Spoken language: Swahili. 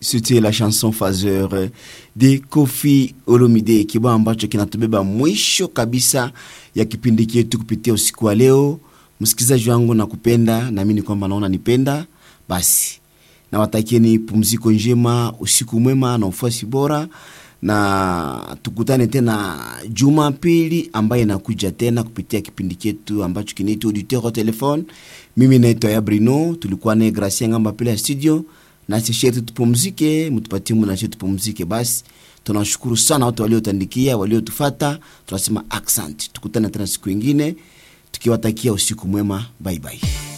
c'était la chanson Fazer de Kofi Olomide, kibao ambacho kinatubeba mwisho kabisa ya kipindi chetu kupitia usiku wa leo. Msikilizaji wangu, nakupenda, naamini kwamba naona nipenda, basi nawatakieni pumziko njema, usiku mwema na ufuasi bora, na tukutane tena Jumapili ambaye inakuja tena kupitia kipindi chetu ambacho kinaitwa Auditeur au Telefone. Mimi naitwa ya Brino, tulikuwa naye Gracia Ngamba pale ya studio, na sisi yetu tupumzike, mtupatie muda na tupumzike. Basi tunashukuru sana watu waliotandikia, waliotufata, tunasema accent. Tukutane tena siku ingine tukiwatakia usiku mwema, bye bye.